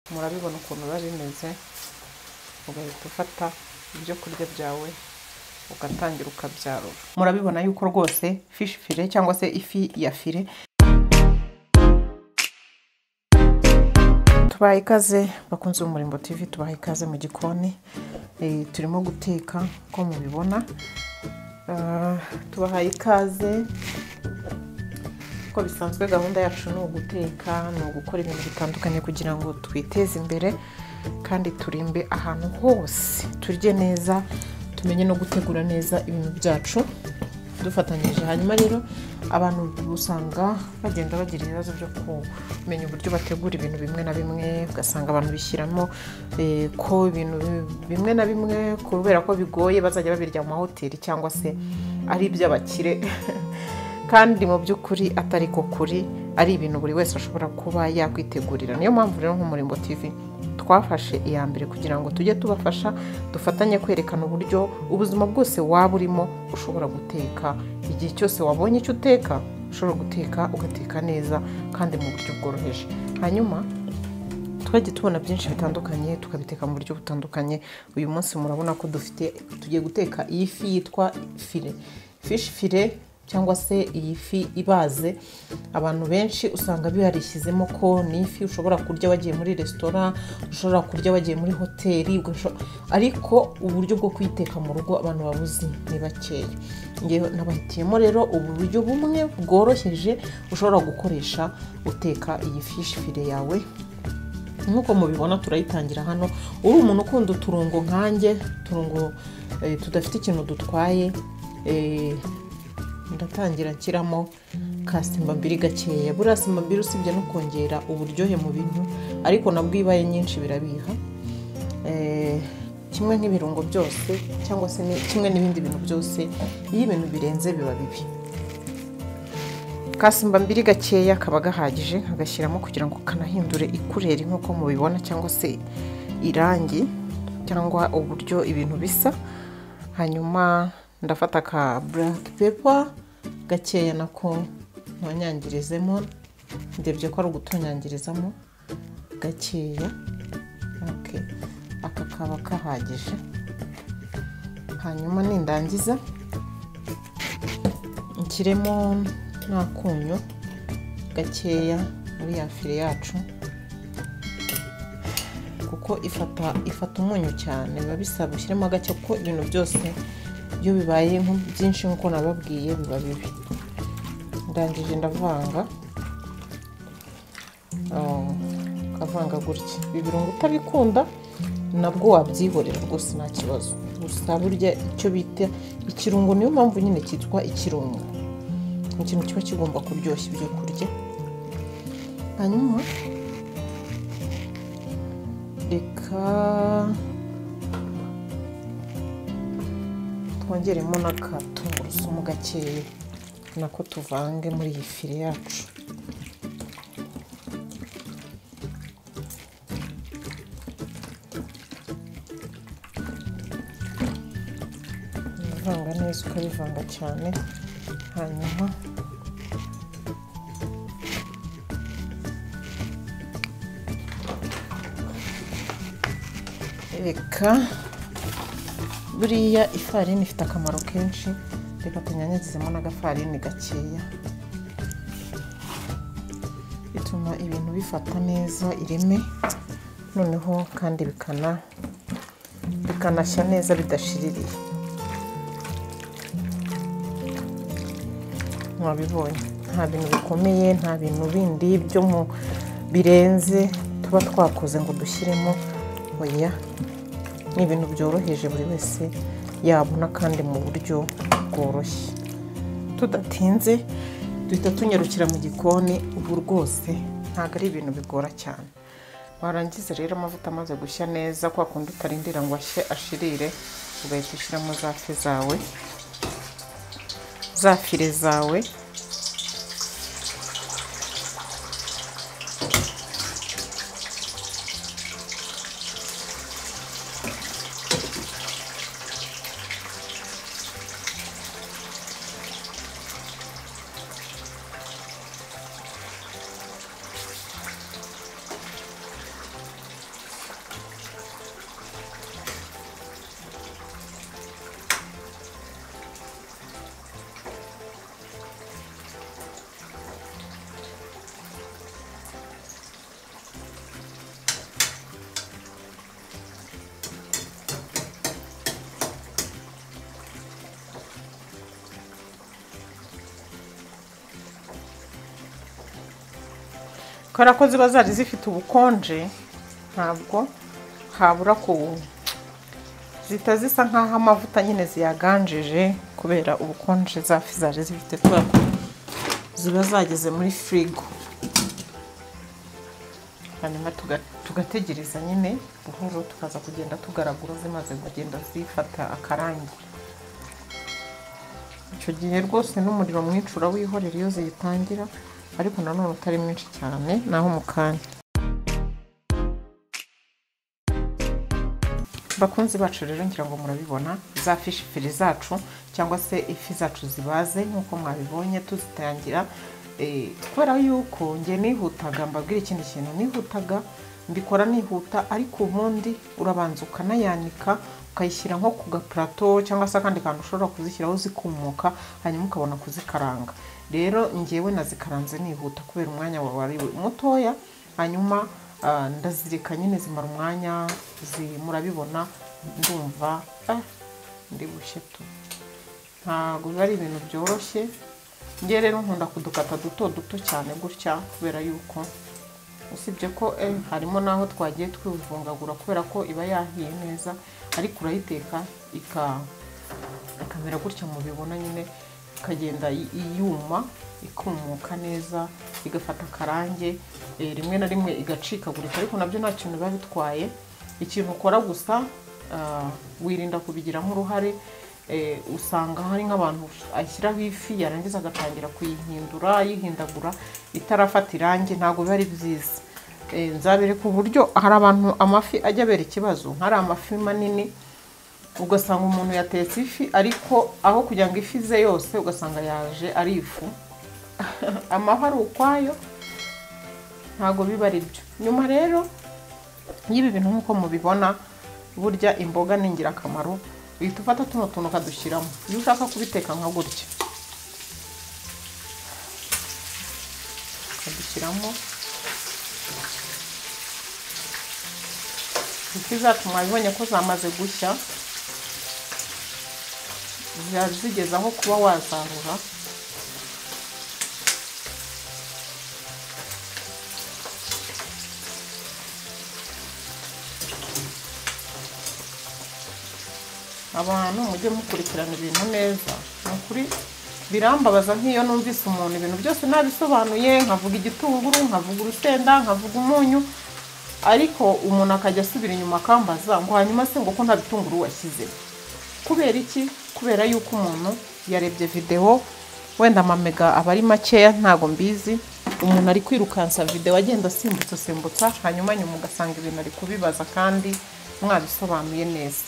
murabibona ukuntu biba bimeze ugahita ufata ibyo kurya byawe ugatangira ukabyarura murabibona yuko rwose fishi fire cyangwa se ifi ya fire tubaha ikaze bakunze umurimbo tivi tubaha ikaze mu gikoni Eh, turimo guteka uko mubibona Ah, tubahaye ikaze uko bisanzwe gahunda yacu ni uguteka ni ugukora ibintu bitandukanye kugira ngo twiteze imbere kandi turimbe ahantu hose turye neza tumenye no gutegura neza ibintu byacu dufatanyije hanyuma rero abantu usanga bagenda bagira ibibazo byo kumenya uburyo bategura ibintu bimwe na bimwe ugasanga abantu bishyiramo eh, ko ibintu bimwe na bimwe kubera ko bigoye bazajya babirya mu mahoteli cyangwa se ari iby'abakire kandi mu by'ukuri atari ko kuri ari ibintu buri wese ashobora kuba yakwitegurira niyo mpamvu rero nk'umurimbo tv twafashe iya mbere kugira ngo tujye tubafasha dufatanye kwerekana uburyo ubuzima bwose waba urimo ushobora guteka igihe cyose wabonye icyo uteka ushobora guteka ugateka neza kandi mu buryo bworoheje hanyuma twagiye tubona byinshi bitandukanye tukabiteka mu buryo butandukanye uyu munsi murabona ko dufite tugiye guteka iyi fi yitwa file fishi file cyangwa se iyi fi ibaze abantu benshi usanga biharishyizemo ko ni ifi ushobora kurya wagiye muri resitora ushobora kurya wagiye muri hoteli ugasho- ariko uburyo bwo kuyiteka mu rugo abantu babuzi ni bakeya ngewe nabahitiyemo rero uburyo bumwe bworoheje ushobora gukoresha uteka iyi fishi file yawe nk'uko mubibona turayitangira hano uri umuntu ukunda uturungo nkanjye uturungo eh, tudafite ikintu dutwaye eh, ndatangira nshyiramo ka simbambiri gakeya buriya simbambiri usibye no kongera uburyohe mu bintu ariko nabwo iyo ibaye nyinshi birabiha Eh, kimwe nk'ibirungo byose cyangwa se ni- kimwe n'ibindi bintu byose iyo ibintu birenze biba bibi kasimba mbiri gakeya kaba gahagije agashyiramo kugira ngo kanahindure ikureri nk'uko mubibona cyangwa se irangi cyangwa uburyo ibintu bisa hanyuma ndafata ka black pepper gakeya nako ntonyangirizemo ndebye ko ari ugutonyangirizamo gakeya okay. aka kaba kahagije hanyuma nindangiza nshyiremo n'akunyu gakeya muri ya fire yacu kuko ifata ifata umunyu cyane biba bisaba ushyiremo gake kuko ibintu byose iyo bibaye nko- byinshi nk'uko nababwiye biba bibi ndangije ndavanga Oh, ukavanga gutya ibi birungo utabikunda nabwo wabyihorera rwose nta kibazo gusa burya icyo bita ikirungo niyo mpamvu nyine cyitwa ikirungo ni ikintu kiba kigomba kuryoshya ibyo kurya hanyuma reka twongeremo n'akatungurusumu gakeya nako tuvange muri iyi fire yacu ubivanga neza ukabivanga cyane hanyuma reka buriya ifarini ifite akamaro kenshi reka tunyanyagizemo n'agafarini gakeya bituma ibintu bifata neza ireme noneho kandi bikana bikanashya neza bidashiririye mwabibonye nta bintu bikomeye nta bintu bindi byo mu birenze tuba twakoze ngo dushyiremo oya ni ibintu byoroheje buri wese yabona kandi mu buryo bworoshye tudatinze duhita tunyarukira mu gikoni ubu rwose ntabwo ari ibintu bigora cyane warangiza rero amavuta amaze gushya neza kwa kundi utarindira ngo ashye ashirire ugahita ushyiramo za fi zawe za fire zawe kubera ko ziba zari zifite ubukonje ntabwo habura ku zihita zisa nk'aho amavuta nyine ziyaganjije kubera ubukonje zafi zaje zifite kubera ko ziba zageze muri firigo hanyuma tuga- tugategereza nyine buhoro tukaza kugenda tugaragura zimaze kugenda zifata akarangi icyo gihe rwose n'umuriro mwinshi urawihorera iyo ziyitangira ariko nanone utari mwinshi cyane naho mu kanya bakunzi bacu rero ngira ngo murabibona za fishi firi zacu cyangwa se ifi zacu zibaze nk'uko mwabibonye tuzitangira Eh, kubera yuko njye nihutaga mbabwira ikindi kintu nihutaga mbikora nihuta ariko ubundi urabanza ukanayanika ukayishyira nko ku gapurato cyangwa se akandi kantu ushobora kuzishyiraho zikumuka hanyuma ukabona kuzikaranga rero ngewe nazikaranze nihuta kubera umwanya wa- wari mutoya hanyuma ah, ndazireka nyine zimara umwanya zi- murabibona ndumva ah, ndi bushye tu ntabwo biba ari ibintu byoroshye njye rero nkunda kudukata duto duto cyane gutya kubera yuko usibye ko eh, harimo n'aho twagiye twivungagura kubera ko iba yahiye neza ariko urayiteka ika- ikamera gutya mubibona nyine ikagenda i- iyuma ikumuka neza igafata akarange eh, rimwe na rimwe igacikagurika ariko nabyo nta kintu biba bitwaye ikintu ukora gusa ah, wirinda kubigiramo uruhare eh, usanga hari nk'abantu ashyiraho ifi yarangiza agatangira kuyihindura ayihindagura itarafata irangi ntabwo biba ari byiza Eh, nzabereka uburyo hari abantu amafi ajya abera ikibazo hari amafi manini ugasanga umuntu yatetse ifi ariko aho kugira ngo ifi ze yose ugasanga yaje ari ifu amafi ari ukwayo ntabwo biba ari byo nyuma rero y'ibi bintu nk'uko mubibona burya imboga ni ingirakamaro uhita ufata tuno tuntu ukadushyiramo iyo ushaka kubiteka nka gutya ukadushyiramo ifi zacu mwabibonye ko zamaze gushya ziba zigeze aho kuba wazarura abantu mujye mukurikirana ibintu neza ni ukuri birambabaza nk'iyo numvise umuntu ibintu byose nabisobanuye nkavuga igitunguru nkavuga urusenda nkavuga umunyu ariko umuntu akajya asubira inyuma akambaza ngo hanyuma se ngo ko nta bitunguru washyize kubera iki kubera yuko umuntu yarebye videwo wenda amamega aba ari makeya ntabwo mbizi umuntu ari kwirukansa videwo agenda asimbutsa asimbutsa hanyuma nyuma ugasanga ibintu ari kubibaza kandi mwabisobanuye neza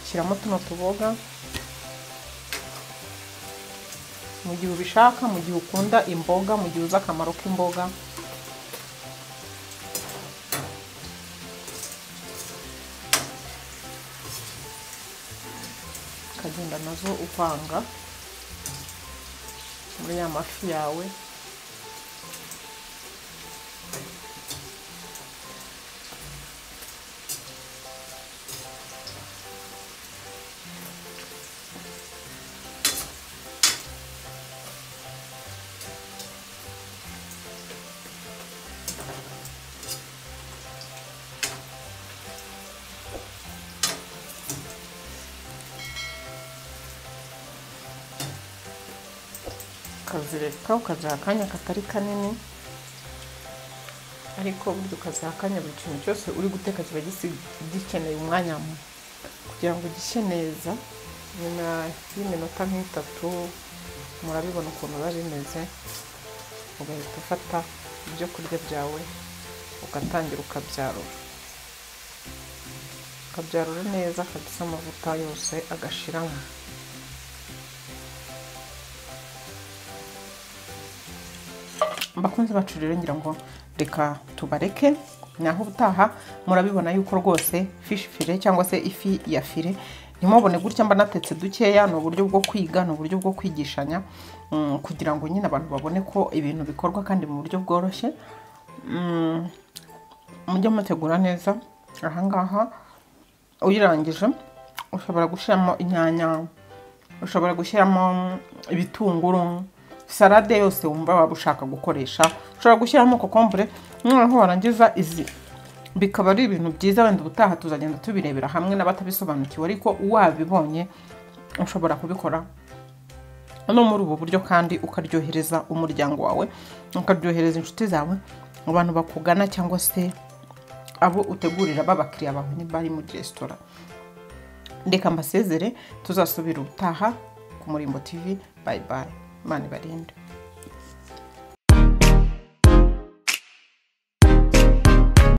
shyiramo tuno tuboga mu gihe ubishaka mu gihe ukunda imboga mu gihe uzi akamaro k'imboga ukagenda nazo uvanga muri ya mafi yawe ukazireka ukaziha akanya katari kanini ariko burya ukaziha akanya buri kintu cyose uri guteka kiba gisi- gikeneye umwanya mu- kugira ngo gishye neza nyuma y'iminota nk'itatu murabibona ukuntu biba bimeze ugahita ufata ibyo kurya byawe ugatangira ukabyarura ukabyarura neza kabisa amavuta yose agashiramo bakunze bacu rero ngira ngo reka tubareke naho ubutaha murabibona yuko rwose fishi fire cyangwa se ifi ya fire ntimubone gutya mba natetse dukeya ni uburyo bwo kwiga ni uburyo bwo kwigishanya mm, kugira ngo nyine abantu babone ko ibintu bikorwa kandi mu buryo bworoshye Mm, mujye mutegura neza ahangaha uyirangije ushobora gushyiramo inyanya ushobora gushyiramo ibitunguru salade yose wumva waba ushaka gukoresha ushobora gushyiramo kokombure noneho warangiza izi bikaba ari ibintu byiza wenda ubutaha tuzagenda tubirebera hamwe n'abatabisobanukiwe ariko wabibonye ushobora kubikora no muri ubu buryo kandi ukaryohereza umuryango wawe ukaryohereza inshuti zawe abantu bakugana cyangwa se abo utegurira b'abakiriya bawe niba ari muri resitora reka mbasezere tuzasubira ubutaha ku murimbo tv bayi bayi imana ibarinde